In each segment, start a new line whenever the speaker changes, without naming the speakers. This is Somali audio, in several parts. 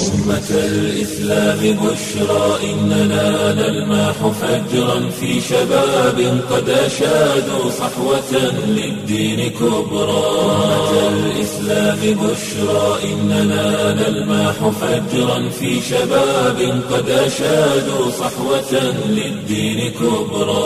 أمة الإسلام بشرى إننا نلمح فجرا في شباب قد أشادوا صحوة للدين كبرى أمة الإسلام بشرى إننا نلمح فجرا في شباب قد أشادوا صحوة للدين كبرى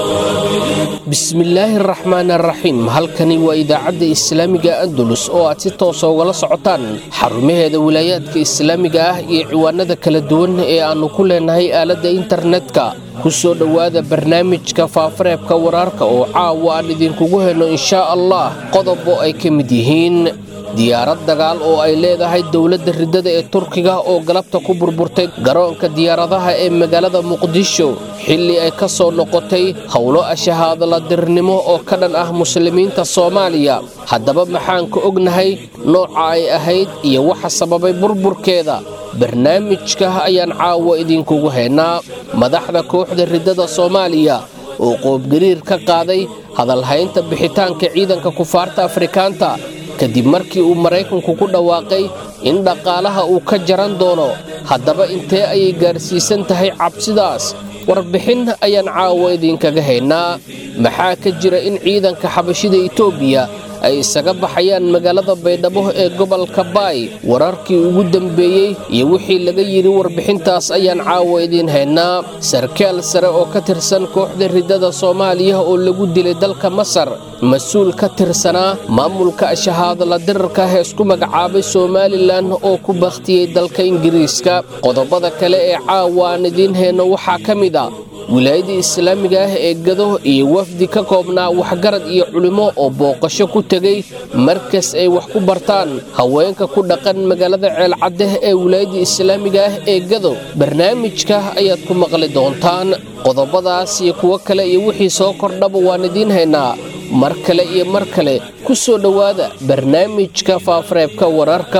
bismillaahi araxmaan araxiim halkani waa idaacadda islaamiga andalus oo aad si toosa ugala socotaan xarumaheeda wilaayaadka islaamiga ah iyo ciwaanada kala duwan ee aannu ku leenahay aaladda internetka ku soo dhowaada barnaamijka faafareebka waraarka oo caawa aan idinkugu helno inshaa allah qodobo ay ka mid yihiin diyaarad dagaal oo ay leedahay dowladda riddada ee turkiga oo galabta ku burburtay garoonka diyaaradaha ee magaalada muqdisho xilli ay ka soo noqotay howlo ashahaadaladirnimo oo ka dhan ah muslimiinta soomaaliya haddaba maxaan ka ognahay nooca ay ahayd iyo waxa sababay burburkeeda barnaamijka ayaan caawa idinkugu haynaa madaxda kooxda riddada soomaaliya oo qoobgariir ka qaaday hadalhaynta bixitaanka ciidanka kufaarta afrikaanta kadib markii uu maraykanku ku dhawaaqay in dhaqaalaha uu ka jaran doono haddaba intee ayay gaarsiisan tahay cabsidaas warbixin ayaan caawa idinkaga haynaa maxaa ka jira in ciidanka xabashida etoobiya ay isaga baxayaan magaalada baydhabo ee gobolka baay wararkii ugu dambeeyey iyo wixii laga yidhi warbixintaas ayaan caawa idiin haynaa sarkaal sare oo ka tirsan kooxda riddada soomaaliya oo lagu dilay dalka masar mas-uul ka tirsanaa maamulka ashahaadala dirarka ah ee isku magacaabay somalilan oo ku bakhtiyey dalka ingiriiska qodobada kale ee caawa aan idiin hayno waxaa ka mid a wilaayada islaamiga ah ee gado iyo wafdi ka koobnaa waxgarad iyo culimmo oo booqasho ku tegey markas ay wax ku bartaan haweenka ku dhaqan magaalada ceelcadeh ee wilaayada islaamiga ah ee gado barnaamijka ayaad ku maqli doontaan qodobadaas iyo kuwo kale iyo wixii soo kordhaba waan idiin haynaa mar kale iyo mar kale ku soo dhowaada barnaamijka faafareebka wararka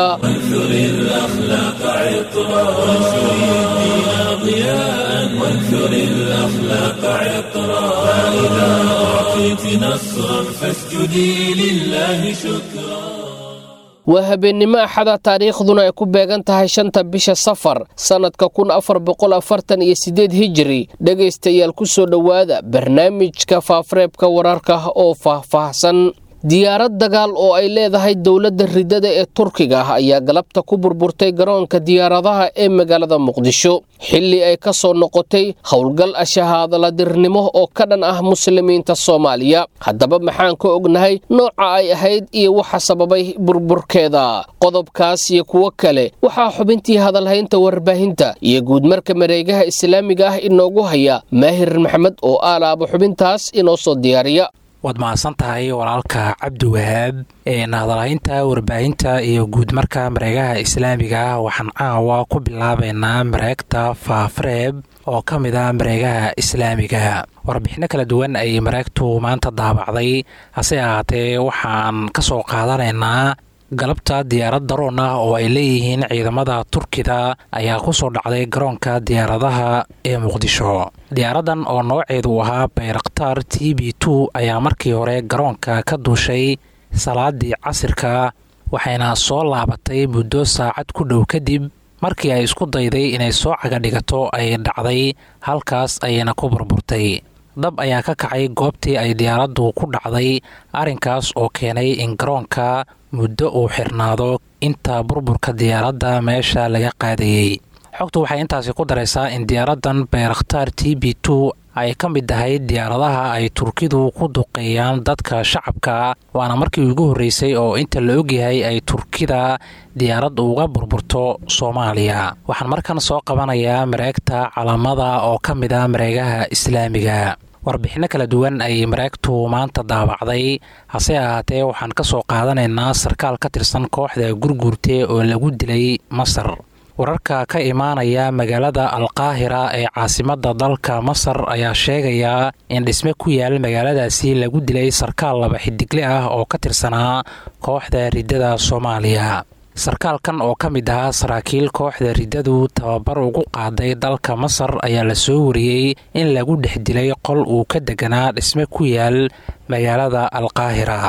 وانثر الأخلاق عطرا فإذا أعطيت نصرا فاسجدي لله شكرا
waa habeennimo axada taariikhduna ay ku beegan tahay shanta bisha safar sannadka kun afar boqol afartan iyo siddeed hijiri dhegaystayaal ku soo dhowaada barnaamijka faafareebka wararka oo faahfaahsan diyaarad dagaal oo ay leedahay dowladda riddada ee turkiga ah ayaa galabta ku burburtay garoonka diyaaradaha ee magaalada muqdisho xilli ay ka soo noqotay howlgal ashahaadaladirnimo oo ka dhan ah muslimiinta soomaaliya haddaba maxaan ka ognahay nooca ay ahayd iyo waxa sababay burburkeeda qodobkaas iyo kuwo kale waxaa xubintii hadalhaynta warbaahinta iyo guudmarka mareegaha islaamiga ah inoogu haya maahir maxamed oo aalaaba xubintaas inoo soo diyaariya
waad mahadsan tahay walaalka cabdiwahaab hadalhaynta warbaahinta iyo guudmarka mareegaha islaamiga ah waxaan caawa ku bilaabaynaa mareegta faafareeb oo ka mid a mareegaha islaamiga warbixinno kala duwan ayay mareegtu maanta daabacday hase ahaatee waxaan ka soo qaadanaynaa galabta diyaarad daroon ah oo ay leeyihiin ciidamada turkida ayaa ku soo dhacday garoonka diyaaradaha ee muqdisho diyaaradan oo nooceedu ahaa bayraktar t b two ayaa markii hore garoonka ka duushay salaadii casirka waxayna soo laabatay muddo saacad ku dhow kadib markii ay isku dayday inay soo cagadhigato ay dhacday halkaas ayayna ku burburtay dab ayaa ka kacay goobtii ay diyaaraddu ku dhacday arrinkaas oo keenay in garoonka muddo uu xirnaado inta burburka diyaaradda meesha laga qaadayey xogtu waxay intaasi ku daraysaa in diyaaraddan bayrakhtaar t b two ay ka mid tahay diyaaradaha ay turkidu ku duqeeyaan dadka shacabka waana markii ugu horreysay oo inta la ogyahay ay turkida diyaarad uga burburto soomaaliya waxaan markan soo qabanayaa mareegta calaamada oo ka mid ah mareegaha islaamiga warbixinno kala duwan ayay mareegtu maanta daabacday hase ahaatee waxaan ka soo qaadanaynaa sarkaal ka tirsan kooxda gurguurte oo lagu dilay masar wararka ka imaanaya magaalada alqaahira ee caasimadda dalka masar ayaa sheegaya in dhisme ku yaal magaaladaasi lagu dilay sarkaal laba xidigle ah oo ka tirsanaa kooxda riddada soomaaliya sarkaalkan oo ka mid ahaa saraakiil kooxda riddadu tababar ugu qaaday dalka masar ayaa la soo wariyey in lagu dhex dilay qol uu ka deganaa dhisme ku yaal magaalada alqaahira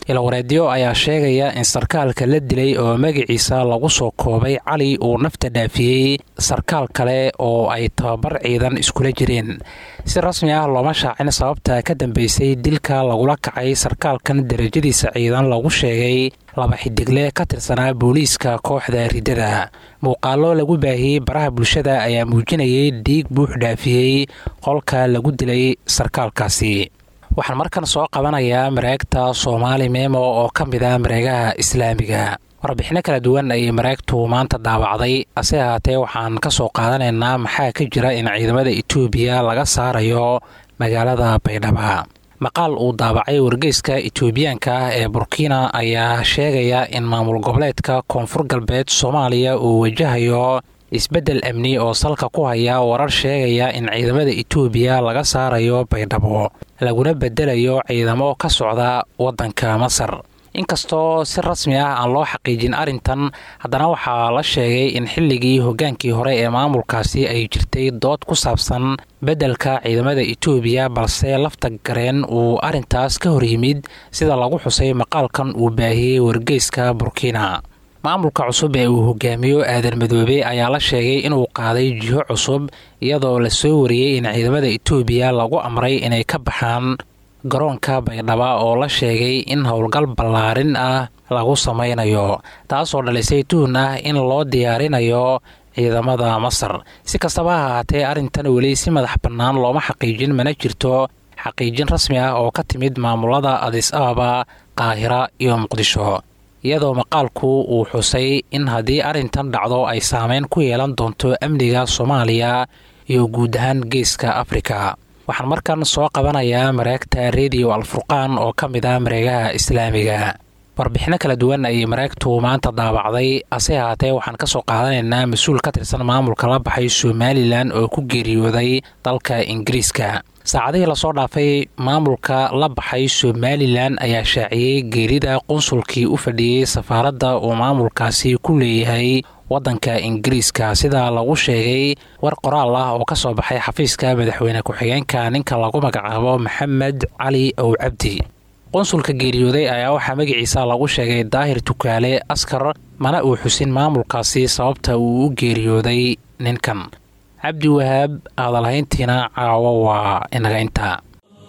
ilawareedyo ayaa sheegaya in sarkaalka la dilay oo magaciisa lagu soo koobay cali uu nafta dhaafiyey sarkaal kale oo ay tababar ciidan iskula jireen si rasmi ah looma shaacin sababta ka dambeysay dilka lagula kacay sarkaalkan darajadiisa ciidan lagu sheegay laba xidigle ka tirsanaa booliiska kooxda riddada muuqaallo lagu baahiyey baraha bulshada ayaa muujinayay dhiig buux dhaafiyey qolka lagu dilay sarkaalkaasi waxaan markan soo qabanayaa mareegta soomaali memo oo ka mid ah mareegaha islaamiga warbixinno kala duwan ayay mareegtu maanta daawacday ase ahaatee waxaan ka soo qaadanaynaa maxaa ka jira in ciidamada etoobiya laga saarayo magaalada baydhaba maqaal uu daabacay wargeyska etoobiyaanka ah ee burkina ayaa sheegaya in maamul goboleedka koonfur galbeed soomaaliya uu wajahayo isbeddel amni oo salka ku haya warar sheegaya in ciidamada etoobiya laga saarayo baydhabo laguna bedelayo ciidamo ka socda waddanka masar inkastoo si rasmi ah aan loo xaqiijin arrintan haddana waxaa la sheegay in xilligii hoggaankii hore ee maamulkaasi ay jirtay dood ku saabsan beddelka ciidamada etoobiya balse lafta gareen uu arrintaas ka hor yimid sida lagu xusay maqaalkan uu baahiyey wargeyska burkina maamulka cusub ee uu hogaamiyo aadan madoobe ayaa la sheegay inuu qaaday jiho cusub iyadoo la soo wariyey in ciidamada etoobiya lagu amray inay ka baxaan garoonka baydhaba oo la sheegay in howlgal ballaarin ah lagu samaynayo taasoo dhalisay tuhun ah in loo diyaarinayo ciidamada masar si kastaba ha ahaatee arrintan weli si madax bannaan looma xaqiijin mana jirto xaqiijin rasmi ah oo ka timid maamulada adis ababa qaahira iyo muqdisho iyadoo maqaalku uu xusay in haddii arrintan dhacdo ay saameyn ku yeelan doonto amniga soomaaliya iyo guud ahaan geeska afrika waxaan markan soo qabanayaa mareegta rediyo alfurqaan oo ka mid ah mareegaha islaamiga warbixinno kala duwan ayay mareegtu maanta daabacday ase ahaatee waxaan ka soo qaadanaynaa mas-uul ka tirsan maamulka la baxay somalilan oo ku geeriyooday dalka ingiriiska saacadihii lasoo dhaafay maamulka la baxay somalilan ayaa shaaciyey geerida qunsulkii u fadhiyey safaaradda uu maamulkaasi ku leeyahay waddanka ingiriiska sida lagu sheegay war qoraal ah oo ka soo baxay xafiiska madaxweyne ku-xigeenka ninka lagu magacaabo maxamed cali ow cabdi qunsulka geeriyooday ayaa waxaa magaciisa lagu sheegay daahir tukaale askar mana uu xusin maamulkaasi sababta uu u geeriyooday ninkan cabdi wahaab hadalhayntiina caawo waa inaga intaa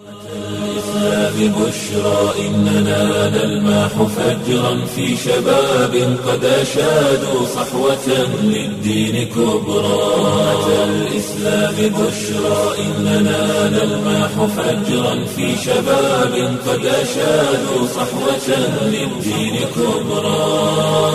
ببشرى إننا نلماح فجرا في شباب قد أشادوا صحوة للدين كبرى أتى الإسلام بشرى إننا نلماح فجرا في شباب قد أشادوا صحوة للدين كبرى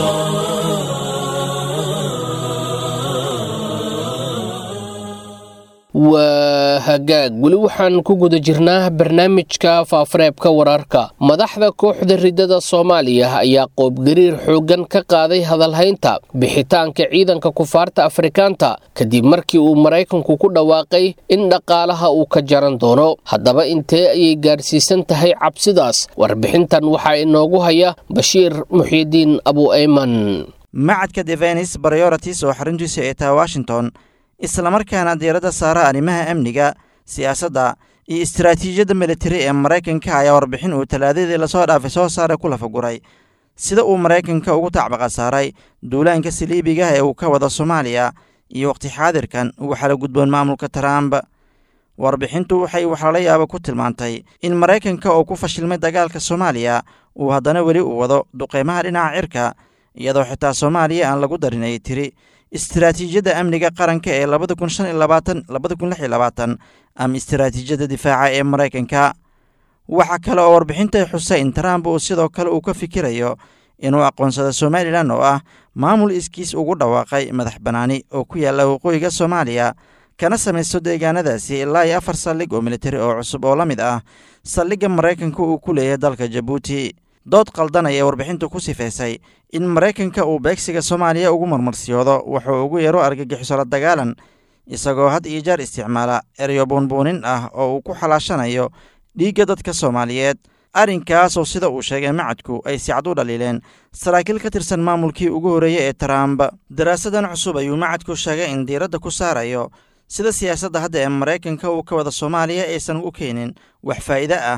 waa hagaag weli waxaan ku guda jirnaa barnaamijka faafareebka wararka madaxda kooxda riddada soomaaliya ayaa qoobgariir xooggan ka qaaday hadalhaynta bixitaanka ciidanka kufaarta afrikaanta kadib markii uu maraykanku ku dhawaaqay in dhaqaalaha uu ka jaran doono haddaba intee ayay gaarsiisan tahay cabsidaas warbixintan waxaa inoogu haya bashiir muxiidiin abu ayman
macadka devenis baryorits oo xaruntiisa ay tahay washington islamarkaana diiradda saara arrimaha amniga siyaasadda iyo istaraatiijiyadda militari ee maraykanka ayaa warbixin uu talaadadii lasoo dhaafay soo saaray ku lafaguray sida uu maraykanka ugu tacbaqa saaray duulaanka saliibiga ee uu ka wada soomaaliya iyo waqti xaadirkan ugu xala gudboon maamulka trump warbixintu waxay waxlala yaaba ku tilmaantay in maraykanka oo ku fashilmay dagaalka soomaaliya uu haddana weli u wado duqeymaha dhinaca cirka iyadoo xitaa soomaaliya aan lagu darin ay tiri istaraatiijiyadda amniga qaranka ee labada kun shan iyo labaatan labada kun lix iyo labaatan ama istaraatiijiyadda difaaca ee maraykanka waxaa kale oo warbixintay xusay in trump uu sidoo kale uu ka fikirayo inuu aqoonsado somalilan oo ah maamul iskiis ugu dhawaaqay madax bannaani oo ku yaalla waqooyiga soomaaliya kana samaysto deegaanadaasi ilaa iyo afar saldhig oo militari oo cusub oo la mid ah saldhigga maraykanka uu ku leeyahay dalka jabuuti dood qaldan ayay warbixintu ku sifaysay in maraykanka uu beegsiga soomaaliya ugu marmarsiyoodo wuxuu ugu yeero argagixiso la dagaalan isagoo had iyo jeer isticmaala eryo buunbuunin ah oo uu ku xalaashanayo dhiigga dadka soomaaliyeed arrinkaasoo sida uu sheegay macadku ay si cad u dhaliileen saraakiil ka tirsan maamulkii ugu horreeyey ee trump daraasadan cusub ayuu macadku sheegay in diiradda ku saarayo sida siyaasadda hadda ee maraykanka uu ka wada soomaaliya aysan u keenin wax faa'iide ah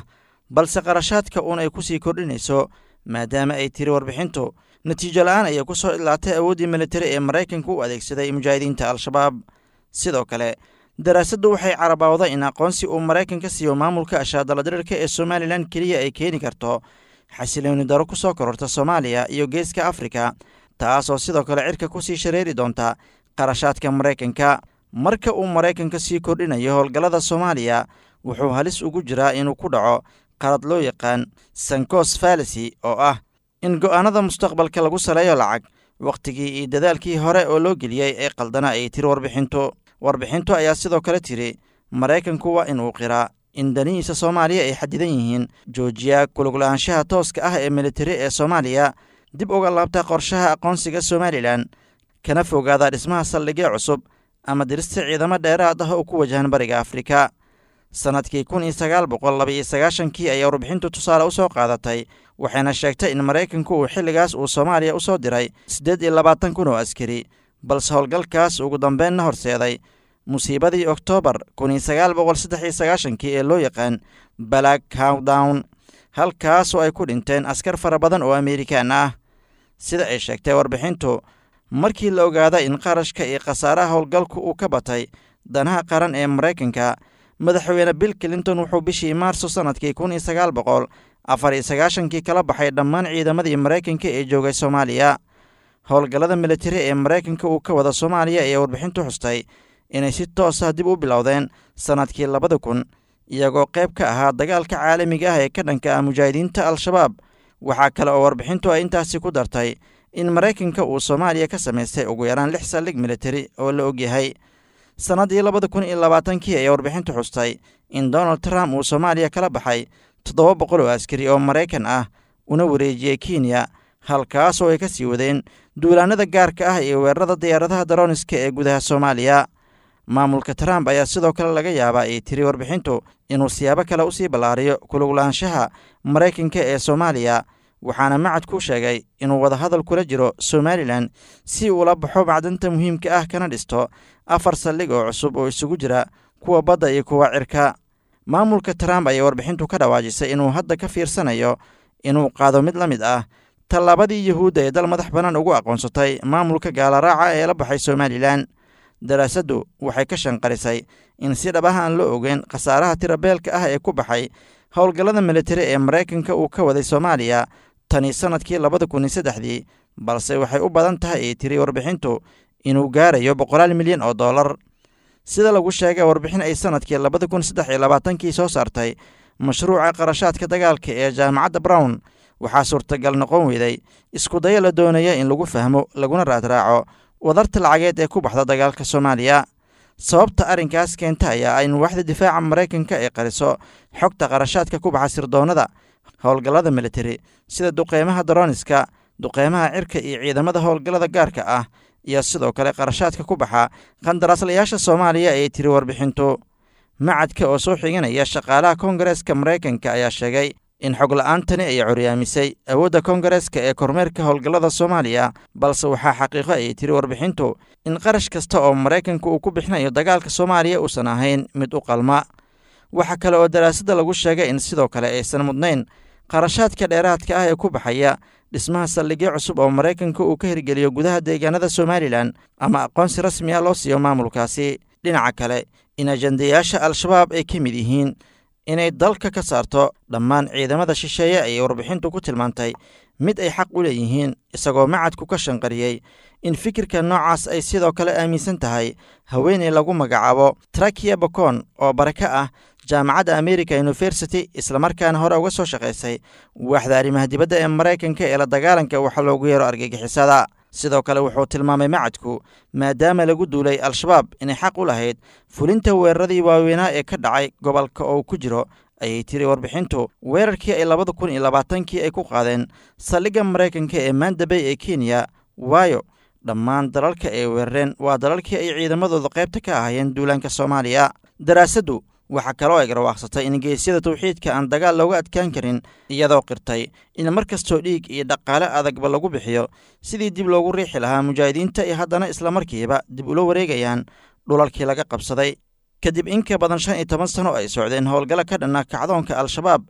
balse qarashaadka uun ay ku sii kordhinayso maadaama ay tiri warbixintu natiijo la'aan ayay ku soo idlaatay awooddii militari ee maraykanka u adeegsaday mujaahidiinta al-shabaab sidoo kale daraasaddu waxay carabawday in aqoonsi uu maraykanka siiyo maamulka ashaadaladirirka ee somalilan keliya ay keeni karto xasilooni daro ku soo kororta soomaaliya iyo geeska afrika taasoo sidoo kale cirka ku sii shareeri doonta qarashaadka maraykanka marka uu maraykanka sii kordhinayo howlgallada soomaaliya wuxuu halis ugu jiraa inuu ku dhaco qalad loo yaqaan sankos falisi oo ah in go'aanada mustaqbalka lagu saleeyo lacag wakhtigii iyo dadaalkii hore oo loo geliyey ee qaldana ay tiri warbixintu warbixintu ayaa sidoo kale tiri maraykanku waa inuu qiraa in danihiisa soomaaliya ay xadidan yihiin joojiya kulugla'aanshaha tooska ah ee militari ee soomaaliya dib uga laabta qorshaha aqoonsiga somalilan kana fogaada dhismaha saldhigyo cusub ama dirista ciidamo dheeraad ah oo ku wajahan bariga afrika sannadkii kun iyo sagaal boqol laba iyo sagaashankii ayaa warbixintu tusaale u soo qaadatay waxayna sheegtay in maraykanku uu xilligaas uu soomaaliya u soo diray siddeed iyo labaatan kun oo askari balse howlgalkaas ugu dambeynna horseeday musiibadii oktoobar kun iyo sagaal boqol saddex iyo sagaashankii ee loo yaqaan black howdown halkaasoo ay ku dhinteen askar fara badan oo amerikan ah sida ay sheegtay warbixintu markii la ogaada in qarashka iyo khasaaraha howlgalku uu ka batay danaha qaran ee maraykanka madaxweyne bill clinton wuxuu bishii maarso sannadkii kun iyo sagaal boqol afar iyo sagaashankii kala baxay dhammaan ciidamadii maraykanka ee joogay soomaaliya howlgallada militari ee maraykanka uu ka wada soomaaliya ayaa warbixintu xustay inay si toos ah dib u bilowdeen sannadkii labada kun iyagoo qayb ka ahaa dagaalka caalamiga ah ee ka dhanka ah mujaahidiinta al-shabaab waxaa kale oo warbixintu ay intaasi ku dartay in maraykanka uu soomaaliya ka samaystay ugu yaraan lix saldhig militari oo la ogyahay sannaddii labada kun iyo labaatankii ayaa warbixintu xustay in donald trump uu soomaaliya kala baxay toddoba boqol oo askari oo maraykan ah una wareejiyey kenya halkaasoo ay ka sii wadeen duulaanada gaarka ah iyo weerarada diyaaradaha daroniska ee gudaha soomaaliya maamulka trump ayaa sidoo kale laga yaabaa ay tiri warbixintu inuu siyaabo kale usii ballaariyo kuluglaanshaha maraykanka ee soomaaliya waxaana macadku sheegay inuu wadahadal kula jiro somalilan si uula baxo macdanta muhiimka ah kana dhisto afar saldhig oo cusub oo isugu jira kuwa badda iyo kuwa cirka maamulka trump ayaa warbixintu ka dhawaajisay inuu hadda ka fiirsanayo inuu qaado mid la mid ah tallaabadii yuhuudda ee dal madax bannaan ugu aqoonsatay maamulka gaalaraaca ee la baxay somalilan daraasaddu waxay ka shanqarisay in si dhab ah aan la ogeyn khasaaraha tirabeelka ah ee ku baxay howlgallada militari ee maraykanka uu ka waday soomaaliya tani sannadkii labada kun iyo saddexdii balse waxay u badan tahay ay tiri warbixintu inuu gaarayo boqolaal milyan oo dollar sida lagu sheegay warbixin ay sannadkii labada kun saddex iyo labaatankii soo saartay mashruuca qarashaadka dagaalka ee jaamacadda brown waxaa suurtagal noqon weyday iskudayo la doonaya in lagu fahmo laguna raadraaco wadarta lacageed ee ku baxda dagaalka soomaaliya sababta arrinkaas keenta ayaa in waaxda difaaca maraykanka ay qariso xogta qarashaadka ku baxa sirdoonnada howlgallada militari sida duqeymaha daroniska duqeymaha cirka iyo ciidamada howlgallada gaarka ah iyo sidoo kale qarashaadka ku baxa qandaraaslayaasha soomaaliya ayay tiri warbixintu macadka oo soo xiganaya shaqaalaha koongareeska maraykanka ayaa sheegay in xog la'aantani ay curyaamisay awoodda koongareeska ee kormeerka howlgallada soomaaliya balse waxaa xaqiiqo ayay tiri warbixintu in qarash kasta oo maraykanka uu ku bixinayo dagaalka soomaaliya uusan ahayn mid u qalma waxaa kale oo daraasadda lagu sheegay in sidoo kale aysan mudnayn qarashaadka dheeraadka ah ee ku baxaya dhismaha saldhigyo cusub oo maraykanka uu ka hirgeliyo gudaha deegaanada somalilan ama aqoonsi rasmi ah loo siiyo maamulkaasi dhinaca kale in ajandayaasha al-shabaab ay ka mid yihiin inay dalka ka saarto dhammaan ciidamada shisheeye ayay warbixintu ku tilmaantay mid ay xaq u leeyihiin isagoo macadku ka shanqariyey in fikirka noocaas ay sidoo kale aaminsan tahay haweeney lagu magacaabo trakia bokon oo baraka ah jaamacadda america university islamarkaana hore uga soo shaqaysay waaxda arrimaha dibadda ee maraykanka ee la dagaalanka waxa loogu yeero argagixisada sidoo kale wuxuu tilmaamay macadku maadaama lagu duulay al-shabaab inay xaq u lahayd fulinta weeraradii waaweynaa ee ka dhacay gobolka oo ku jiro ayay tiri warbixintu weerarkii ay labada kun iyo labaatankii ay ku qaadeen saldhigga maraykanka ee maandabey ee kenya waayo dhammaan dalalka ay weerareen waa dalalkii ay ciidamadooda qaybta ka ahaayeen duulaanka soomaaliya daraasaddu waxaa kaloo ay garwaaqsatay in geesyada tawxiidka aan dagaal looga adkaan karin iyadoo qirtay in mar kastoo dhiig iyo dhaqaale adagba lagu bixiyo sidii dib loogu riixi lahaa mujaahidiinta ay haddana islamarkiiba dib ula wareegayaan dhulalkii laga qabsaday kadib in ka badan shan iyo toban sano ay socdeen howlgalla ka dhanna kacdoonka al-shabaab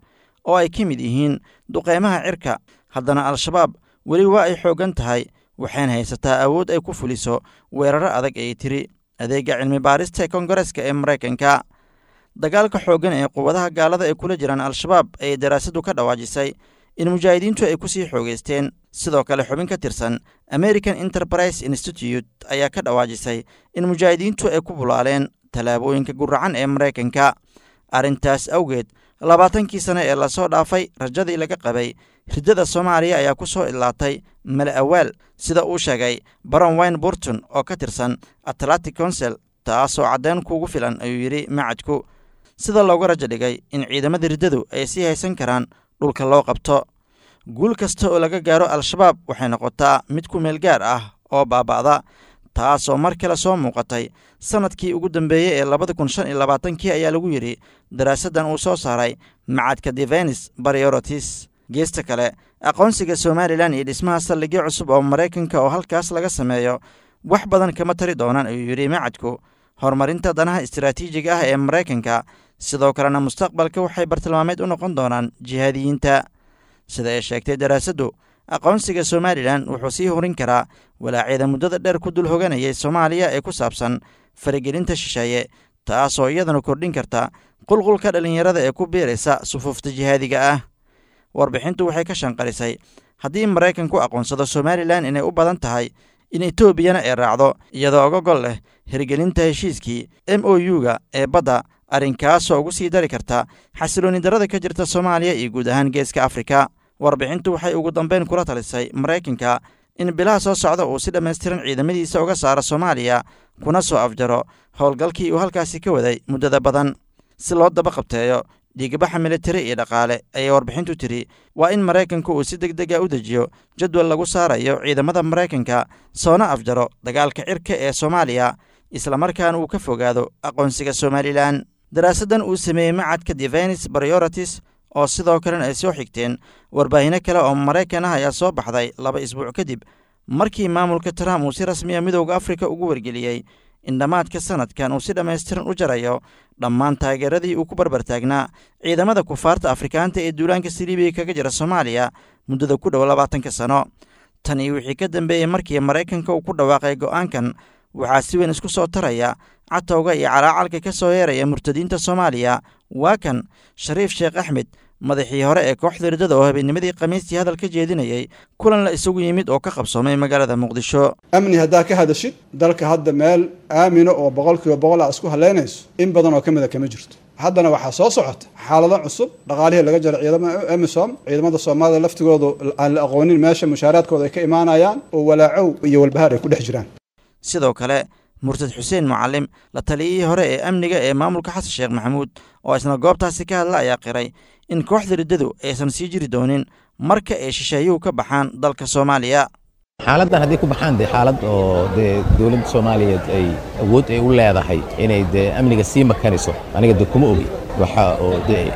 oo ay ka mid yihiin duqeymaha cirka haddana al-shabaab weli waa ay xooggan tahay waxayna haysataa awood ay ku fuliso weeraro adag ay tiri adeegga cilmi baarista ee kongareska ee maraykanka dagaalka xooggan ee quwadaha gaalada ay kula jiraan al-shabaab ayay daraasaddu ka dhawaajisay in mujaahidiintu ay ku sii xoogeysteen sidoo kale xubin ka tirsan american enterprise institute ayaa ka dhawaajisay in mujaahidiintu ay ku bulaaleen tallaabooyinka guracan ee maraykanka arrintaas awgeed labaatankii sane ee lasoo dhaafay rajadii laga qabay riddada soomaaliya ayaa ku soo idlaatay mala awaal sida uu sheegay baron wine burton oo ka tirsan atlantic council taasoo caddeyn kuugu filan ayuu yidhi macadku sida looga rajo dhigay in ciidamada riddadu ay sii haysan karaan dhulka loo qabto guul kasta oo laga gaaro al-shabaab waxay noqotaa mid ku meel gaar ah oo baaba'da taasoo mar kale soo muuqatay sannadkii ugu dambeeyey ee labada kun shan iyo labaatankii ayaa lagu yidhi daraasaddan uu soo saaray macadka devenis priorities geesta kale aqoonsiga somalilan iyo dhismaha saldhigyo cusub oo maraykanka oo halkaas laga sameeyo wax badan kama tari doonaan ayuu yidhi macadku horumarinta danaha istaraatiijiga ah ee maraykanka sidoo kalena mustaqbalka waxay bartilmaameed u noqon doonaan jihaadiyiinta sida ay sheegtay daraasaddu aqoonsiga somalilan wuxuu sii horin karaa walaacyada muddada dheer ku dul hoganayay soomaaliya ee ku saabsan faragelinta shisheeye taasoo iyadana kordhin karta qulqulka dhallinyarada ee ku biiraysa sufuufta jihaadiga ah warbixintu waxay ka shanqarisay haddii maraykanku aqoonsado somalilan inay u badan tahay in etoobiyana ay raacdo iyadoo oga gol leh hirgelinta heshiiskii m o u-ga ee badda arrinkaasoo ugu sii dari karta xasilooni darada ka jirta soomaaliya iyo guud ahaan geeska afrika warbixintu waxay ugu dambeyn kula talisay maraykanka in bilaha soo socda uu si dhammaystiran ciidamadiisa uga saaro soomaaliya kuna soo afjaro howlgalkii uu halkaasi ka waday muddada badan si loo daba qabteeyo dhiigbaxa militari iyo dhaqaale ayay warbixintu tiri waa in maraykanku uu si deg dega u dejiyo jadwal lagu saarayo ciidamada maraykanka soona afjaro dagaalka cirka ee soomaaliya islamarkaana uu ka fogaado aqoonsiga somalilan daraasaddan uu sameeyey macadka devenis priorities oo sidoo kalena ay soo xigteen warbaahino kale oo maraykan ah ayaa soo baxday laba isbuuc kadib markii maamulka trump uu si rasmiya midowda afrika ugu wargeliyey in dhammaadka sanadkan uu si dhammaystiran u jarayo dhammaan taageeradii uu ku barbartaagnaa ciidamada kufaarta afrikaanta ee duulaanka siliibiya kaga jira soomaaliya muddada ku dhow labaatanka sano tan iyo wixii ka dambeeyey markii maraykanka uu ku dhawaaqay go'aankan waxaa si weyn isku soo taraya catowga iyo calaacalka ka soo yeeraya murtadiinta soomaaliya waa kan shariif sheekh axmed madaxii hore ee kooxda riddada oo habeennimadii khamiistii hadal ka jeedinayey kulan la isagu yimid oo ka qabsoomay magaalada muqdisho
amni haddaa ka hadashid dalka hadda meel aamino oo boqolkiiba boqol a isku haleynayso in badan oo ka mida kama jirto haddana waxaa soo socota xaalado cusub dhaqaalihii laga jaro ciidamada emisom ciidamada soomaalida laftigoodu aan la aqoonin meesha mushaaraadkooda ay ka imaanayaan oo walaacow iyo walbahaar ay ku dhex jiraan
sidoo kale murtad xuseen mucalim la taliyihii hore ee amniga ee maamulka xasan sheekh maxamuud oo isna goobtaasi ka hadla ayaa qiray in kooxda riddadu aysan sii jiri doonin marka ay shisheeyuhu ka baxaan dalka soomaaliya
xaaladdan haddii ku baxaan dee xaalad oo dee dowladda soomaaliyeed ay awood ay u leedahay inay dee amniga sii makanayso aniga dee kuma ogi waxa oo dee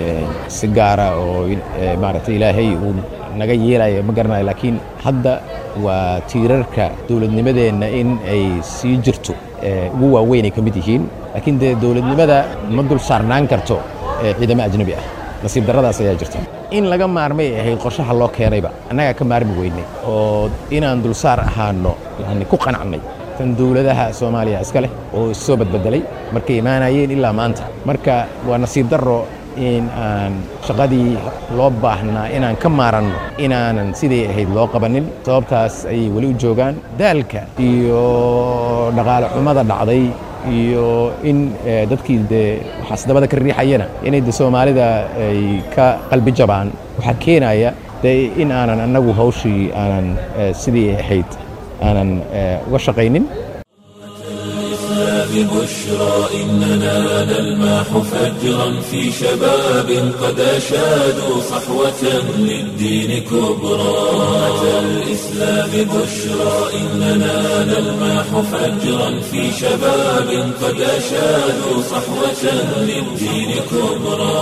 si gaara oo maaragtay ilaahay uu naga yeelaya ma garanayo laakiin hadda waa tiirarka dowladnimadeenna in ay sii jirto ugu waaweyn ay ka mid yihiin laakiin dee dowladnimada ma dul saarnaan karto ciidamo ajnabi ah nasiib darradaas ayaa jirta in laga maarmay ahayd qorshaha loo keenayba annagaa ka maarmi weynay oo inaan dulsaar ahaano yani ku qanacnay tan dowladaha soomaaliya iska leh oo issoo badbedelay markay imaanayeen ilaa maanta marka waa nasiib darro in aan shaqadii loo baahnaa inaan ka maaranno inaanan siday ahayd loo qabanin sababtaas ayay weli u joogaan daalka iyo dhaqaale xumada dhacday iyo in dadkii dee waxaasdabada ka riixayana inay de soomaalida ay ka qalbi jabaan waxaa keenaya dee in aanan annagu hawshii aanan sidii ahayd aanan uga shaqaynin
ببشرى إننا نلمح فجرا في شباب قد أشادوا صحوة للدين كبرى أتى الإسلام بشرى إننا نلمح فجرا في شباب قد أشادوا صحوة للدين كبرى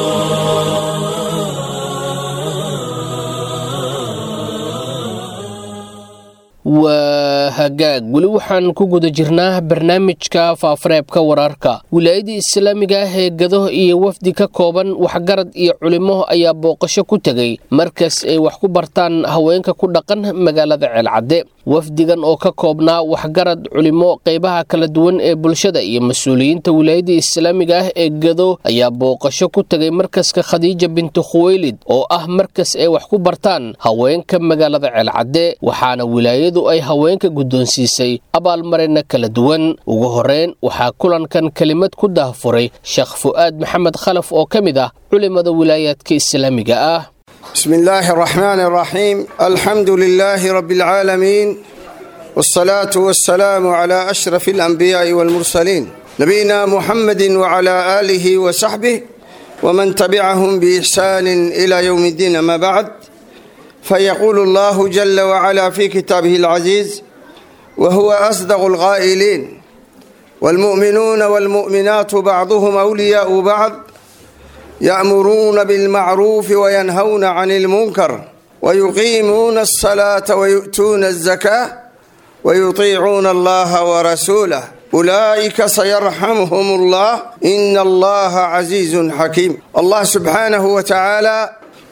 waa hagaag weli waxaan ku guda jirnaa barnaamijka faafareebka wararka wilaayadii islaamiga ah ee gado iyo wafdi ka kooban waxgarad iyo culimo ayaa booqasho ku tegay markas ay wax ku bartaan haweenka ku dhaqan magaalada ceelcadde wafdigan oo ka koobnaa waxgarad culimo qeybaha kala duwan ee bulshada iyo mas-uuliyiinta wilaayadii islaamiga ah ee gado ayaa booqasho ku tegay markaska khadiija bintu khuweylid oo ah markas ay wax ku bartaan haweenka magaalada ceelcadde waxaana wilaayadu ay haweenka guddoonsiisay abaalmarina kala duwan ugu horeyn waxaa kulankan kelimad ku daahfuray sheekh fu'aad maxamed khalaf oo ka mid ah culimada wilaayaadka islaamiga ah
بسم الله الرحمن الرحيم الحمد لله رب العالمين والصلاة والسلام على أشرف الأنبياء والمرسلين نبينا محمد وعلى آله وصحبه ومن تبعهم بإحسان إلى يوم الدين ما بعد فيقول الله جل وعلا في كتابه العزيز وهو أصدق القائلين والمؤمنون والمؤمنات بعضهم أولياء بعض يأمرون بالمعروف وينهون عن المنكر ويقيمون الصلاة ويؤتون الزكاة ويطيعون الله ورسوله أولئك سيرحمهم الله إن الله عزيز حكيم الله سبحانه وتعالى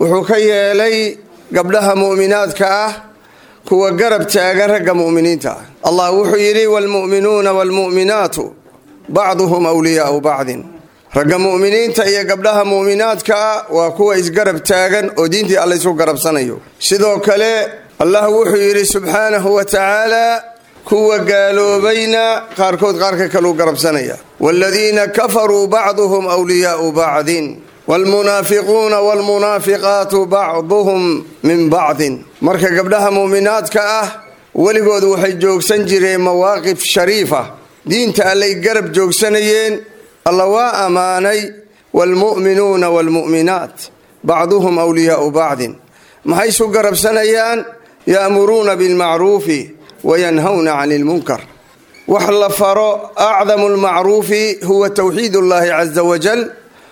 وحكي لي قبلها مؤمنات كأه كوا قرب تاقرق مؤمنين تا الله وحيري والمؤمنون والمؤمنات بعضهم أولياء بعض ragga mu'miniinta iyo gabdhaha mu'minaadkaa waa kuwa isgarab taagan oo diintii alla isu garabsanayo sidoo kale allah wuxuu yidhi subxaanahu wa tacaala kuwa gaaloobayna qaarkood qaarka kaluu garabsanaya waaladiina kafaruu bacduhum wliyaau bacdin waalmunaafiquuna waalmunaafiqaatu bacduhum min bacdin marka gabdhaha mu'minaadka ah weligood waxay joogsan jireen mawaaqif shariifa diinta allay garab joogsanayeen alla waa ammaanay waalmu'minuuna waalmu'minaat bacduhum wliyaau bacdin maxay isu garabsanayaan ya'muruuna bilmacruufi wayanhawna cani ilmunkar wax la faro acdamu lmacruufi huwa towxiid ullahi caza wajal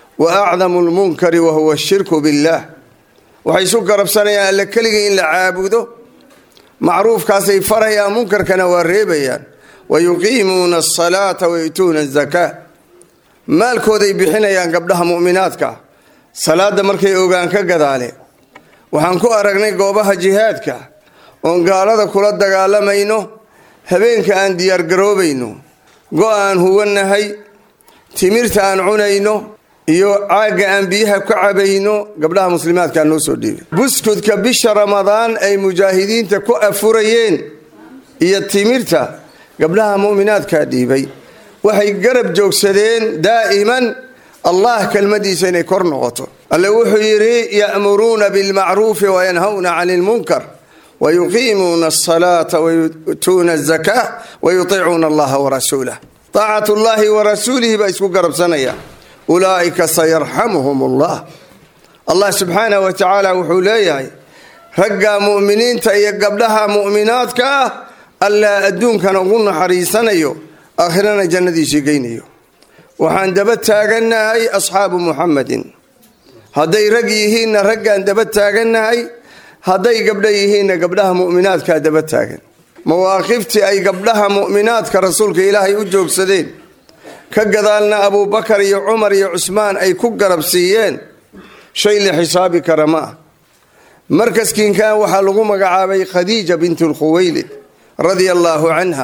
wa acdamu lmunkari wa huwa ashirku billah waxay isu garabsanayaan alle keligii in la caabudo macruufkaasay farayaan munkarkana waa reebayaan wayuqiimuuna asalaata wayu'tuuna azakaa maalkooday bixinayaan gabdhaha mu'minaadka salaadda markay ogaan ka gadaale waxaan ku aragnay goobaha jihaadka oon gaalada kula dagaalamayno habeenka aan diyaargaroobayno go-aan huwannahay timirta aan cunayno iyo caagga aan biyaha ka cabayno gabdhaha muslimaadkaa noo soo dhiibay buskudka bisha ramadaan ay mujaahidiinta ku afurayeen iyo timirta gabdhaha mu'minaadkaa dhiibay waxay garab joogsadeen daa'iman allah kelmadiisa inay kor noqoto alle wuxuu yidhi ya'muruuna bilmacruufi wayanhawna cani ilmunkar wayuqiimuuna asalaata wayu'tuuna azakaa wayutiicuuna allaha warasuulah taacat ullaahi warasuulihi baa isku garabsanaya ulaa'ika sayarxamuhum allah allah subxaanah wa tacaala wuxuu leeyahay ragga mu'miniinta iyo gabdhaha mu'minaadka ah allaa adduunkana ugu naxariisanayo aakhirana jannadiisii geynayo waxaan daba taagannahay asxaabu muxamadin hadday rag yihiinna raggaan daba taagannahay hadday gabdha yihiinna gabdhaha mu'minaadkaa daba taagan mawaaqiftii ay gabdhaha mu'minaadka rasuulka ilaahay u joogsadeen ka gadaalna abuubakar iyo cumar iyo cusmaan ay ku garab siiyeen shay la xisaabi kara ma ah markaskiinkan waxaa lagu magacaabay khadiija bintu lkhuwaylid radia allaahu canha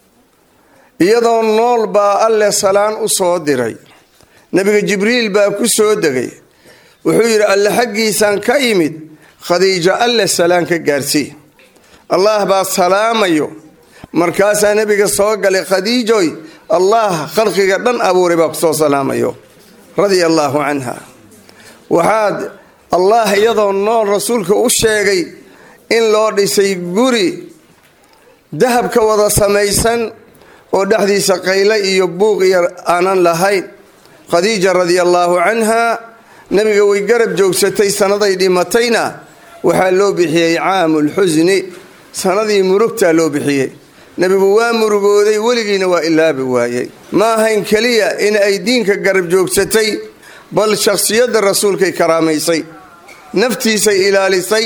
iyadoo nool baa alle salaan u soo diray nebiga jibriil baa ku soo degay wuxuu yidhi alle xaggiisaan ka yimid khadiijo alle salaan ka gaarsii allah baa salaamayo markaasaa nebiga soo galay khadiijoy allah khalqiga dhan abuuray baa kusoo salaamayo radia allaahu canha waxaad allah iyadoo nool rasuulka u sheegay in loo dhisay guri dahabka wada samaysan oo dhexdiisa qayle iyo buuq iyo aanan lahayn khadiija radia allaahu canha nebiga way garab joogsatay sannaday dhimatayna waxaa loo bixiyey caamulxusni sanadii murugtaa loo bixiyey nebigu waa murugooday weligiina waa ilaabi waayey ma ahayn keliya in ay diinka garab joogsatay bal shakhsiyadda rasuulkay karaamaysay naftiisay ilaalisay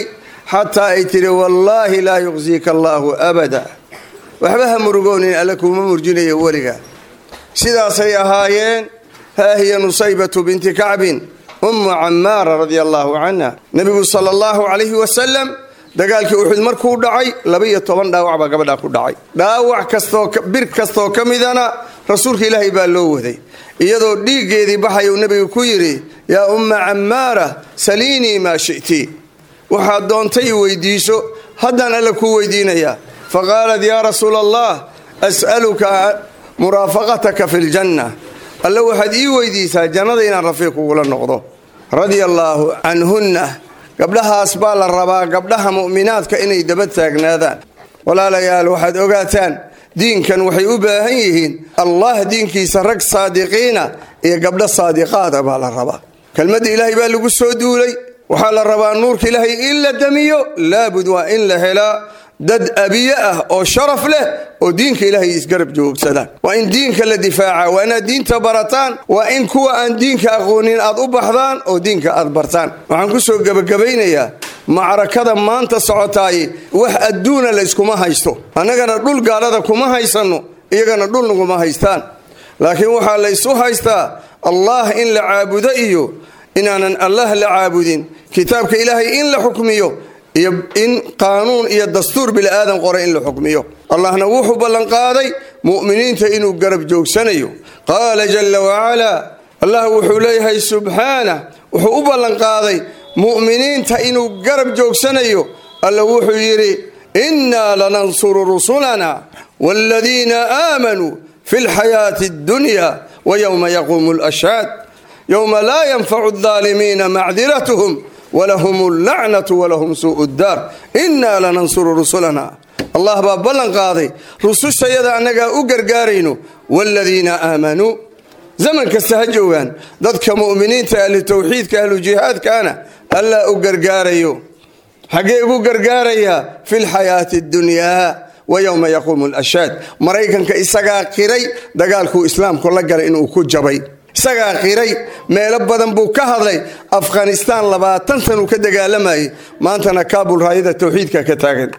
xataa ay tidhi wallaahi laa yuqsiika allaahu abada waxba ha murugoonin alle kuuma murjinayo weliga sidaasay ahaayeen haa hiya nusaybatu binti kacbin ummu cammaara radia allaahu canha nebigu sala allahu calayhi wasalam dagaalkii uxud markuu dhacay laba-iyo toban dhaawac baa gabadhaa ku dhacay dhaawac kastoo bir kastoo ka midana rasuulka ilaahay baa loo waday iyadoo dhiiggeedii baxayuu nebigu ku yidhi yaa umma cammaara saliinii maa shi'ti waxaad doontay weydiiso haddaan alle kuu weydiinayaa fa qaalat yaa rasuula allah as'aluka muraafaqataka fi ljanna alle waxaad ii weydiisaa jannada inaan rafiiq kugula noqdo radia allaahu canhunna gabdhahaas baa la rabaa gabdhaha mu'minaadka inay daba taagnaadaan walaalayaal waxaad ogaataan diinkan waxay u baahan yihiin allah diinkiisa rag saadiqiina iyo gabdho saadiqaada baa la rabaa kelmadda ilaahay baa lagu soo duulay waxaa la rabaa nuurka ilaahay in la damiyo laabud waa in la helaa dad abiye ah oo sharaf leh oo diinka ilaahay isgarab joogsadaan waa in diinka la difaaca waa inaad diinta barataan waa in kuwa aan diinka aqoonin aad u baxdaan oo diinka aad bartaan waxaan ku soo gebagabaynayaa macrakada maanta socotaay wax adduuna layskuma haysto annagana dhul gaalada kuma haysanno iyagana dhul naguma haystaan laakiin waxaa laysu haystaa allah in la caabudo iyo inaanan allah la caabudin kitaabka ilaahay in la xukmiyo iyo in qaanuun iyo dastuur bini'aadan qoray in la xukmiyo allahna wuxuu ballanqaaday mu'miniinta inuu garab joogsanayo qaala jalla wacalaa allah wuxuu leeyahay subxaanah wuxuu u ballanqaaday mu'miniinta inuu garab joogsanayo alla wuxuu yidhi innaa lanansuru rusulana waaladiina aamanuu fi lxayaati addunya wa yowma yaquumu lashhaad yowma laa yanfacu aldaalimiina macdiratuhum walahum allacnatu walahum suu'u ddaar innaa lanansuru rusulana allah baa ballan qaaday rusushayada annagaa u gargaarayno waaladiina aamanuu zaman kasta ha joogaan dadka mu'miniinta ahlu tawxiidka ahlu jihaadkaana allaa u gargaarayo xaggee ugu gargaarayaa fi lxayaati addunyaa wa yowma yaquumu lashhaad maraykanka isagaa qiray dagaalkuu islaamku la galay inuu ku jabay isagaa qiray meelo badan buu ka hadlay afghanistaan labaatan sanuu ka dagaalamayay maantana kaabul raayada tawxiidka ka taagan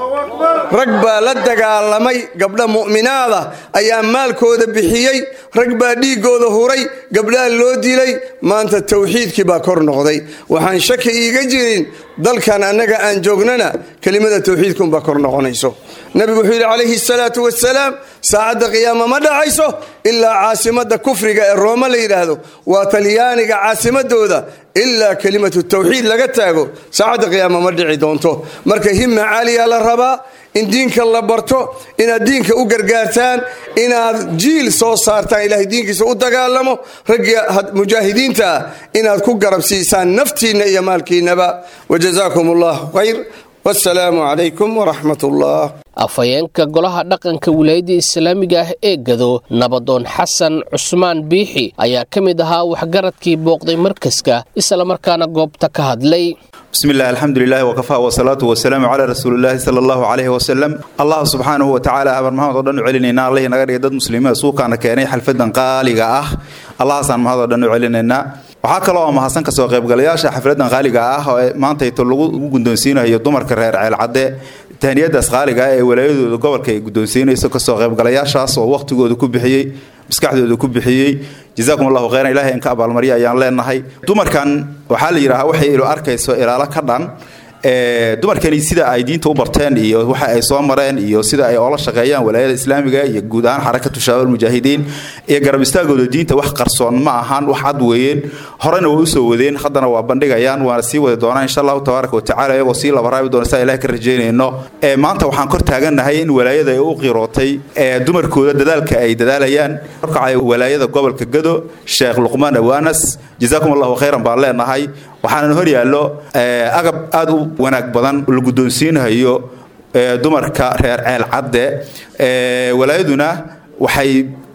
rag baa la dagaalamay gabdha mu'minaada ayaa maalkooda bixiyey rag baa dhiiggooda huray gabdhaha loo dilay maanta tawxiidkii baa kor noqday waxaan shaki iiga jirin dalkan annaga aan joognana kelimada tawxiidkunbaa kor noqonayso nabigu wuxuu yidhi calayhi salaatu wasalaam saacadda qiyaama ma dhacayso ilaa caasimadda kufriga ee rooma la yidhaahdo waa talyaaniga caasimadooda ilaa kelimatu tawxiid laga taago saacadda qiyaama ma dhici doonto marka himma caaliya la rabaa in diinka la barto inaad diinka u gargaartaan inaad jiil soo saartaan ilaahay diinkiisa u dagaalamo raggii mujaahidiinta ah inaad ku garab siisaan naftiinna iyo maalkiinnaba wajazaakum allahu khayr wasalaamu calaykum waraxmat ullah
afhayeenka golaha dhaqanka wilaayadda islaamiga ah ee gado nabadoon xasan cusmaan biixi ayaa ka mid ahaa waxgaradkii booqday markaska islamarkaana goobta ka hadlay
bismi illah alxamdulilahi wakafaa wasalaatu wasalaamu calaa rasuulillahi sala allahu caleyhi wasalam allah subxaanahu watacaala abar maxamed oo dhan u celinaynaa allihii naga dhigay dad muslimiina suukaana keenay xalfadan qaaliga ah allahaasaan mahad oo dhan u celinaynaa waxaa kaloo oo mahadsan kasoo qaybgalayaasha xafladan qaaliga ah oo maantayto lagu guddoonsiinayo dumarka reer ceelcadde tahniyadaas qaaliga ah ee walaayadooda gobolka ay guddoonsiinayso kasoo qaybgalayaashaas oo wakhtigooda ku bixiyey maskaxdooda ku bixiyey jazaakum allahu khayran ilahay inka abaalmarya ayaan leenahay dumarkan waxaa la yidhaahaa waxay ilo arkayso ilaalo ka dhan dumarkani sida ay diinta u barteen iyo waxa ay soo mareen iyo sida ay oola shaqeeyaan walaayada islaamiga iyo guud ahaan xarakatu shabaab mujaahidiin iyo garab istaagooda diinta wax qarsoon ma ahan wax cad weeyeen horena way usoo wadeen haddana waa bandhigayaan waana sii wadi doonaan insha allahu tabaaraka watacala iyagoo sii labaraabi doona saa ilahay ka rajaynayno maanta waxaan kor taagannahay in walaayada ay u qirootay dumarkooda dadaalka ay dadaalayaan korkacay walaayada gobolka gado sheekh luqmaan awaanas jazaakum allahu khayran baan leenahay waxaana hor yaallo agab aada u wanaag badan la guddoonsiinayo dumarka reer ceel cadde walaayaduna waxay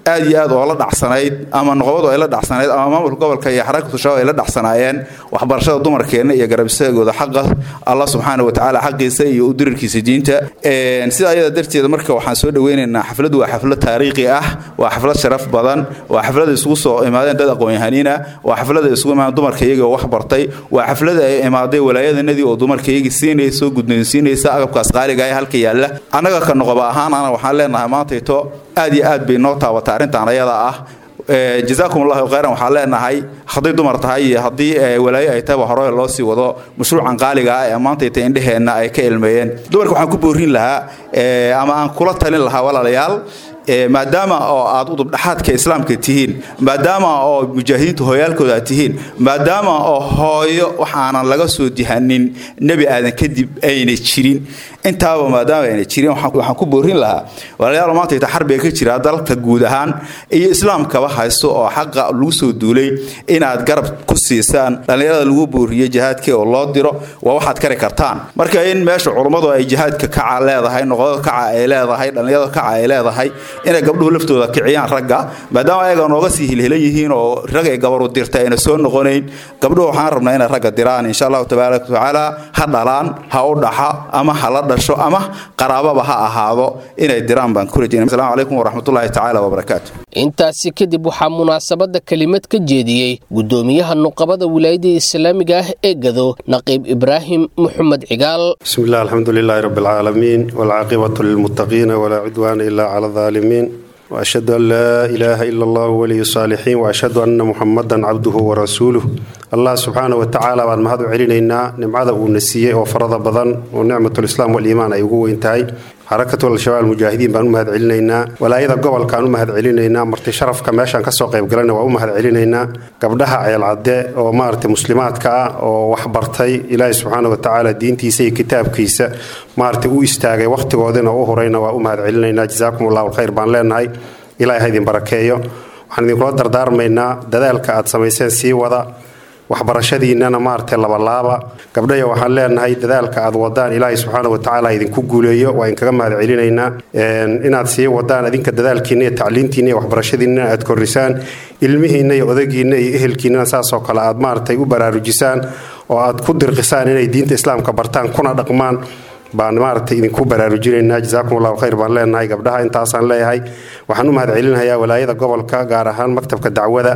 aad iyo aad oo la dhacsanayd ama noqobadu ay la dhacsanayd ama maamulka gobolka iyo xarakatu shabaab ay la dhacsanaayeen waxbarashada dumarkeenna iyo garabisagooda xaqa allah subxaana wa tacaala xaqiisa iyo u dirirkiisa diinta sida ayada darteeda marka waxaan soo dhaweynaynaa xafladdu waa xaflad taariikhi ah waa xaflad sharaf badan waa xaflada isugu soo imaadeen dad aqoon-yahaniina waa xaflada isugu imaadeen dumarka iyagii oo wax bartay waa xaflada ay imaaday walaayadanadii oo dumarka iyagii siinaysa oo guddoonsiinaysa agabkaas qaaliga ee halka yaalla annaga ka noqoba ahaan ana waxaan leenahay maantayto aad iyo aad bay noo taabatay arrintan ayada ah jazaakum allahu khayran waxaan leenahay hadday dumar tahay iyo haddii walaayo ay tahayba hore loo sii wado mashruucan qaaliga ah ee maantayta indheheenna ay ka ilmeeyeen dumarka waxaan ku boorin lahaa ama aan kula talin lahaa walaalayaal maadaama oo aad udubdhaxaadka islaamka tihiin maadaama oo mujaahidiinta hooyaalkooda aad tihiin maadaama oo hooyo waxaanan laga soo dihanin nebi aadan kadib ayna jirin intaaba maadaama ayna jirin waxaan ku boorin lahaa walaalayaal maantayta xarbiga ka jira dalka guud ahaan iyo islaamkaba haysto oo xaqa lagu soo duulay inaad garab ku siisaan dhallinyarada lagu booriyo jihaadka oo loo diro waa waxaad kari kartaan marka in meesha culummadu ay jihaadka kaca leedahay noqodo kaca ay leedahay dhallinyarada kaca ay leedahay inay gabdhuhu laftooda kiciyaan ragga maadaama ayaga nooga sii hilhelan yihiin oo rag ay gabaru dirta ayna soo noqonayn gabdhuhu waxaan rabnaa inay ragga diraan insha allahu tabaaraka watacaala ha dhalaan ha u dhaxa ama ha la dhasho ama qaraababa ha ahaado inay diraan baan ku rajayna asalaamu calaykum waraxmatullaahi tacaala wabarakaatu
intaasi kadib waxaa munaasabadda kelimad ka jeediyey guddoomiyaha nuqabada wilaayada islaamiga ah ee gado naqiib ibraahim muxamed cigaal
بسم الله الحمد لله رب العالمين والعاقبة للمتقين ولا عدوان إلا على الظالمين وأشهد أن لا إله إلا الله ولي الصالحين وأشهد أن محمدا عبده ورسوله الله سبحانه وتعالى بعد ما هذا علينا نمعذا ونسيه وفرض بدن ونعمة الإسلام والإيمان أيقوه انتهي حركة الشباب المجاهدين بان مهد علينا ولا إذا قبل كانوا مهد علينا مرتي شرف كماشان كسو قيب قلنا ومهد علينا قبلها عيال عداء ومارت مسلمات كا وحبرتي إلهي سبحانه وتعالى دينتي سي كتاب كيسا مارت او استاغي وقت قودنا وهرينا ومهد علينا جزاكم الله الخير بان لنا إلهي هيدين بركيو waxaan idinkula dardaarmaynaa dadaalka aad samayseen sii wada waxbarashadiinnana maaragtay labalaaba gabdhaya waxaan leenahay dadaalka aad wadaan ilaahay subxaana watacaala idinku guuleeyo waa idinkaga mahad celinaynaa inaad sii wadaan adinka dadaalkiinna iyo tacliintiinna iyo waxbarashadiinna aad korrisaan ilmihiinna iyo odagiinna iyo ehelkiinnana saasoo kale aad maaragtay u baraarujisaan oo aad ku dirqisaan inay diinta islaamka bartaan kuna dhaqmaan baan maaragtay idinku baraarujinaynaa jazaakum allahu khayr baan leenahay gabdhaha intaasaan leeyahay waxaan u mahad celinayaa walaayada gobolka gaar ahaan maktabka dacwada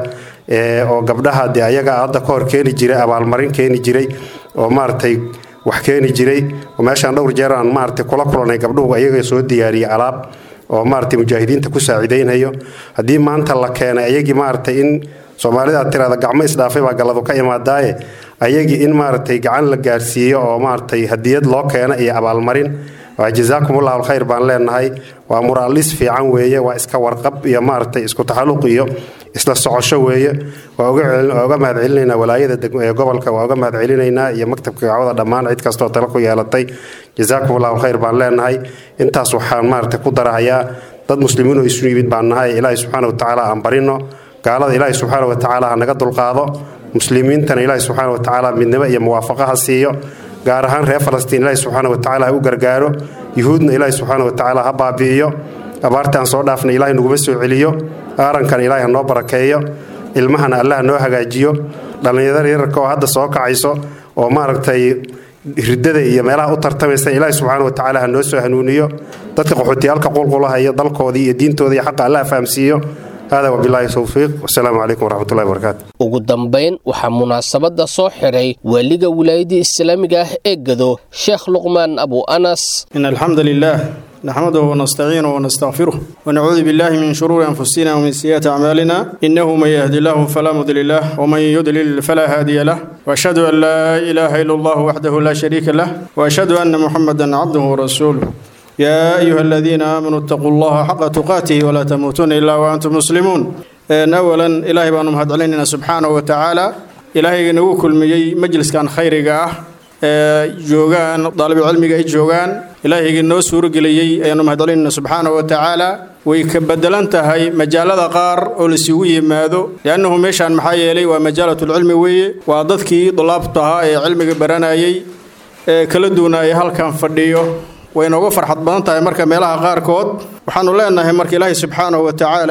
oo gabdhaha dee ayaga hadda ka hor keeni jiray abaalmarin keeni jiray oo maaragtay wax keeni jiray oo meeshaan dhowr jeer aan maaragtay kula kulanay gabdhuhu ayaga soo diyaariyey alaab oo maaragtay mujaahidiinta ku saaciidaynayo haddii maanta la keenay ayagii maaragtay in soomaalida aad tiraada gacmo isdhaafay baa galladu ka imaadaaye ayagii in maaragtay gacan la gaarsiiyo oo maaragtay hadiyad loo keena iyo abaalmarin waa jazaakum allahu alkhayr baan leenahay waa muraalis fiican weeye waa iska warqab iyo maaragtay isku taxalluq iyo isla socosho weeye waa uga mahad celinaynaa walaayada gobolka waa uga mahad celinaynaa iyo maktabka gacwada dhammaan cid kastoo tala ku yeelatay jazaakum allahu alkhayr baan leenahay intaas waxaan maaragtay ku darahayaa dad muslimiin oo isu yimid baan nahay ilaahay subxaana watacaala aan barino gaalada ilaahay subxaana watacaala ha naga dulqaado muslimiintana ilaahay subxaana watacaala midnimo iyo muwaafaqo ha siiyo gaar ahaan reer falastiin ilaahay subxaana watacaala ha u gargaaro yuhuudna ilaahay subxaana watacaala ha baabi'iyo abaartaan soo dhaafna ilaahay naguma soo celiyo aarankan ilaahay ha noo barakeeyo ilmahana allah noo hagaajiyo dhallinyarada yararka oo hadda soo kacayso oo maaragtay ridada iyo meelaha u tartamaysa ilaahay subxaana watacaala ha noo soo hanuuniyo dadka qaxootiyaalka qulqulaha iyo dalkoodii iyo diintooda iyo xaqa allah fahamsiiyo hada wabilaahi towfiiq wasalaamu calaykum waraxmatullahi wabarakaatu
ugu dambayn waxaa munaasabadda soo xidhay waaliga wilaayadda islaamiga ah ee gado sheekh luqmaan abu anas
إن الحمد لله نحمده ونستعينه ونستغفره ونعوذ بالله من شرور أنفسنا ومن سيئات أعمالنا إنه من يهدي الله فلا مضل له ومن يضلل فلا هادي له وأشهد أن لا إله إلا الله وحده لا شريك له وأشهد أن محمدا عبده ورسوله يا أيها الذين آمنوا اتقوا الله حق تقاته ولا تموتون إلا وأنتم مسلمون إن أولا إلهي بأنه مهد علينا سبحانه وتعالى إلهي نوكل مجي مجلس كان خيرك joogaan daalibu cilmiga ay joogaan ilaahayga noo suurageliyey ayaanu mahadcelinayna subxaana wa tacaala way ka bedelan tahay majaalada qaar oo laisugu yimaado liannahu meeshaan maxaa yeelay waa majaalatulcilmi weeye waa dadkii dulaabta ahaa ee cilmiga baranayay ee kala duwanaaya halkan fadhiyo way nooga farxad badan tahay marka meelaha qaarkood waxaanu leenahay marka ilaahay subxaanahu wa tacaala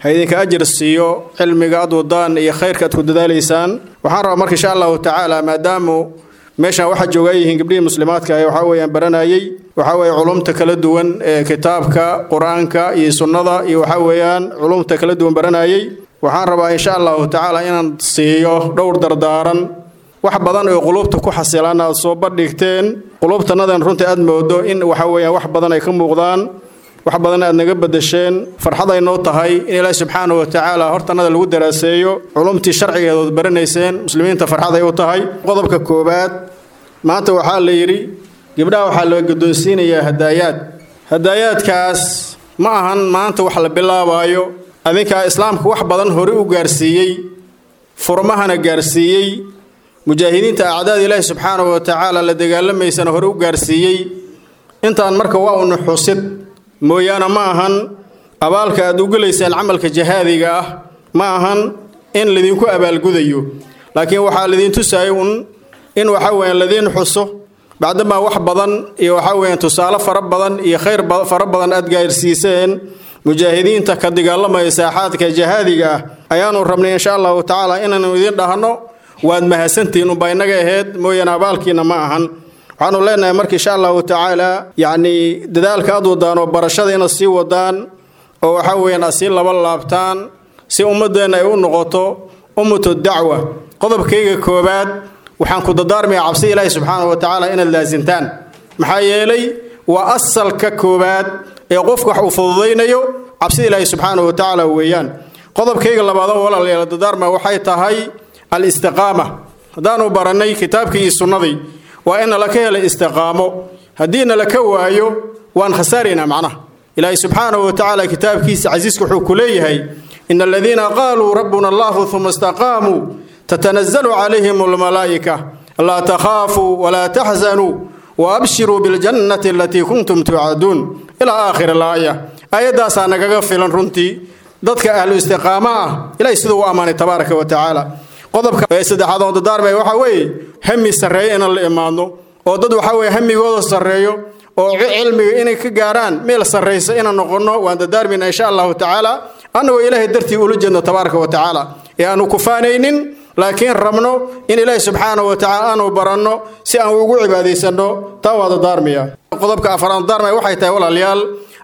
ha idinka ajir siiyo cilmiga aad wadaan iyo khayrka aad ku dadaalaysaan waxaan rabaa marka insha allahu tacaala maadaamu meeshaan waxaa jooga ay yihiin gabdhihii muslimaadka ah waxaa weeyaan baranayay waxaa weeye culumta kala duwan ee kitaabka qur-aanka iyo sunnada iyo waxaa weeyaan culumta kala duwan baranayay waxaan rabaa insha allahu tacaala inaan siiyo dhowr dardaaran wax badan oo qulubta ku xasilaan aad soo bandhigteen qulubtanadan runtii aad moodo in waxa weeyaan wax badan ay ka muuqdaan wax badan aad naga bedesheen farxad ay noo tahay in ilaahi subxaanahu wa tacaala hortanada lagu daraaseeyo culumtii sharcigeedood baranayseen muslimiinta farxad ay u tahay qodobka koowaad maanta waxaa la yidhi gabdhaha waxaa la guddoonsiinayaa hadaayaad hadaayaadkaas ma ahan maanta wax la bilaabaayo adinkaa islaamka wax badan hore u gaarsiiyey furmahana gaarsiiyey mujaahidiinta acdaada ilaahi subxaanahu wa tacaala la dagaalamaysana hore u gaarsiiyey intaan marka waa unu xusid mooyaane ma ahan abaalka aad u gelaysaan camalka jahaadiga ah ma ahan in lidinku abaalgudayo laakiin waxaa lidiin tusayay un in waxa weeyaan ladiin xuso bacdamaa wax badan iyo waxaa weeyaan tusaale fara badan iyo khayr fara badan aad gaarsiiseen mujaahidiinta ka dagaalamaya saaxaadka jahaadiga ah ayaanu rabnay insha allahu tacaala inaanu idiin dhahno waad mahadsantihiin unbaa inaga aheyd mooyaane abaalkiina ma ahan waxaanu leenahay marka insha allahu tacaala yacni dadaalka aad wadaan oo barashada inaad sii wadaan oo waxaa weeyaan aad sii laba laabtaan si ummadeenna ay u noqoto ummatu dacwa qodobkayga koobaad waxaan ku dadaarmayaa cabsi ilaahi subxaanahu wa tacaala inaad laasintaan maxaa yeelay waa asalka koobaad ee qofka wax uu fududaynayo cabsida ilaahi subxaanahu wa tacaala weeyaan qodobkayga labaadoo walaalayaal dadaarma waxay tahay alistiqaama haddaanu barannay kitaabkii iyo sunnadii waa in nala ka helay istiqaamo haddii nala ka waayo waan khasaaraynaa macnaha ilaahi subxaanahu wa tacaala kitaabkiisa casiiska wuxuu ku leeyahay ina aladiina qaaluu rabbuna allahu uma istaqaamuu tatanazalu calayhim almalaa'ika laa takhaafuu walaa taxzanuu waabshiruu biljannati alatii kuntum tuucaduun ilaa aakhir alaaya aayaddaasaa nagaga filan runtii dadka ahlu istiqaamo ah ilahay siduu u ammaanay tabaaraka wa tacaala qodobka ee saddexaad oo dadaarmaya waxaa weeye hami sarreeyo inaan la imaadno oo dad waxaa weeye hamigooda sarreeyo oo cilmiga inay ka gaaraan meel sarraysa inaan noqonno waan dadaarmayna insha allahu tacaala annagoo ilaahay dartii ula jeedno tabaaraka wa tacaala ee aanu kufaanaynin laakiin rabno in ilaahi subxaanahu wa tacaala aanu baranno si aan ugu cibaadaysanno taa waa dadaarmaya qodobka afaraad dadaarmaya waxay tahay walaalayaal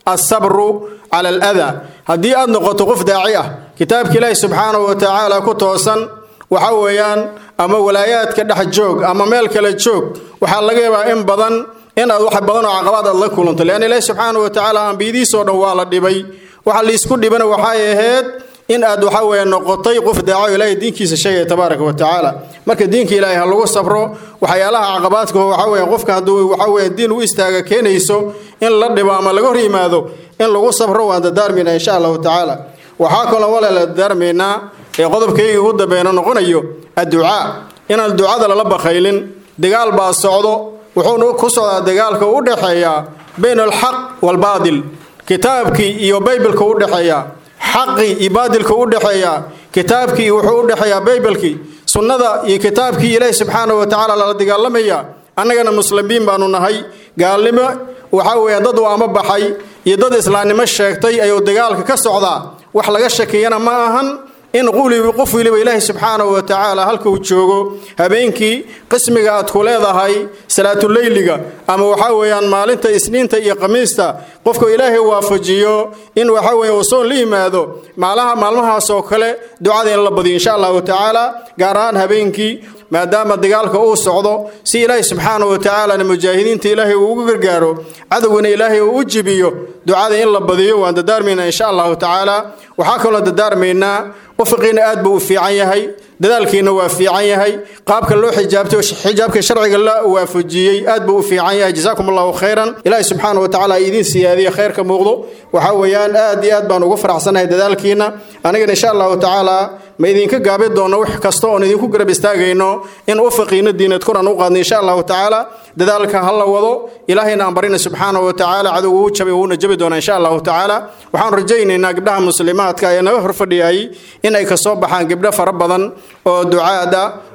asabru cala aladaa haddii aad noqoto qof daaci ah kitaabka ilaahi subxaanahu wa tacaala ku toosan waxa weeyaan ama walaayaadka dhex joog ama meel kale joog waxaa laga yaabaa in badan in aad wax badan oo caqabaad aad la kulanto leanna ilaahi subxaanahu wa tacaala ambiyadiisoo dhan waa la dhibay waxa liisku dhibana waxay ahayd in aad waxa weeye noqotay qof daaco ilaahay diinkiisa sheegaya tabaaraka wa tacaala marka diinka ilaahay ha lagu sabro waxyaalaha caqabaadka waxa weeye qofka hadduu waxa weeye diin u istaaga keenayso in la dhibo ama laga hor yimaado in lagu sabro waan dadaarmaynaa insha allahu tacaala waxaa kaloo walaala dadaarmaynaa ee qodobkayga ugu dambeena noqonayo adducaa inaan ducada lala bakhaylin dagaal baa socdo wuxuuna ku socdaa dagaalka u dhexeeya bayna alxaq waalbaadil kitaabkii iyo baybilka u dhexeeya xaqii iyo baadilka u dhexeeya kitaabkii wuxuu u dhexeeyaa baybalkii sunnada iyo kitaabkii ilaahi subxaanahu wa tacaala lala dagaalamaya annagana muslimiin baanu nahay gaalnimo waxaa weeye dad waama baxay iyo dad islaamnimo sheegtay ayuu dagaalka ka socdaa wax laga shakiyana ma ahan in qulibi qof weliba ilaahi subxaanahu wa tacaala halka uu joogo habeenkii qismiga aad ku leedahay salaatuleyliga ama waxaa weeyaan maalinta isniinta iyo khamiista qofka ilaahay waafajiyo in waxa weeye uu soon la yimaado maalaha maalmahaas oo kale ducada in la badiyo insha allahu tacaala gaar ahaan habeenkii maadaama dagaalka uu socdo si ilaahi subxaanahu wa tacaalana mujaahidiinta ilaahay uu ugu gargaaro cadowgana ilaahay uu u jibiyo ducada in la badiyo waan dadaarmaynaa insha allahu tacaala waxaa kaloo dadaarmaynaa wafiqiina aad buu u fiican yahay dadaalkiina waa fiican yahay qaabka loo xijaabtay xijaabka sharciga la waafajiyey aad buu u fiican yahay jazaakum allahu khayran ilaahi subxaana wa tacaala idiin siyaadiya khayrka muuqdo waxaa weeyaan aad iyo aad baan ugu faraxsanahay dadaalkiina anigana insha allahu tacaala ma idinka gaabi doonno wax kasta oon idinku garab istaagayno in ufiqiina diinad kuran u qaadno insha allahu tacaala dadaalka ha la wado ilaahayna aan barina subxaana wa tacaala cadow uu jabay wuuna jabi doonaa insha allahu tacaala waxaan rajaynaynaa gabdhaha muslimaadka ee naga horfadhiyay in ay kasoo baxaan gabdho fara badan oo ducaada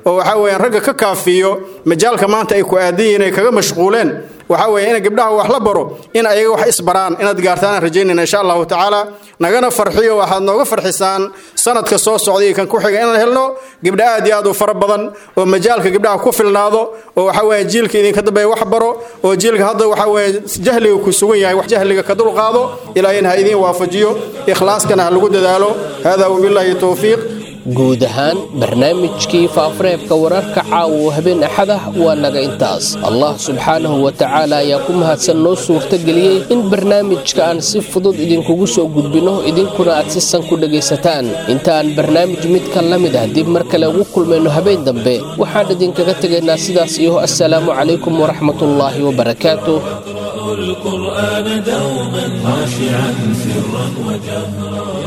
oo waxaa weeyaan ragga ka kaafiyo majaalka maanta ay ku aadan yihiin ay kaga mashquuleen waxaa weeye in gabdhaha wax la baro in ayaga wax isbaraan inaad gaartaan aan rajaynayna insha allahu tacaala nagana farxiyo waxaad nooga farxisaan sanadka soo socday iyo kan ku xiga inaan helno gabdha aad iyo aad u fara badan oo majaalka gabdhaha ku filnaado oo waxaa weeye jiilka idinka dambeeya wax baro oo jiilka hadda waxaa weeye jahliga ku sugan yahay wax jahliga ka dulqaado ilaahayna ha idiin waafajiyo ikhlaaskana ha lagu dadaalo hada wabilaahi towfiiq
guud ahaan barnaamijkii faafareebka wararka caawa oo habeen axad ah waa naga intaas allah subxaanahu wa tacaala ayaa ku mahadsan noo suurtageliyey in barnaamijka aan si fudud idinkugu soo gudbinno idinkuna aad si san ku dhegaysataan intaaan barnaamij midka la mid ah dib mar kale ugu kulmayno habeen dambe waxaan idinkaga tegaynaa sidaas iyo assalaamu calaykum waraxmatullaahi wabarakaatu
القرآن دوما خاشعا سرا وجهرا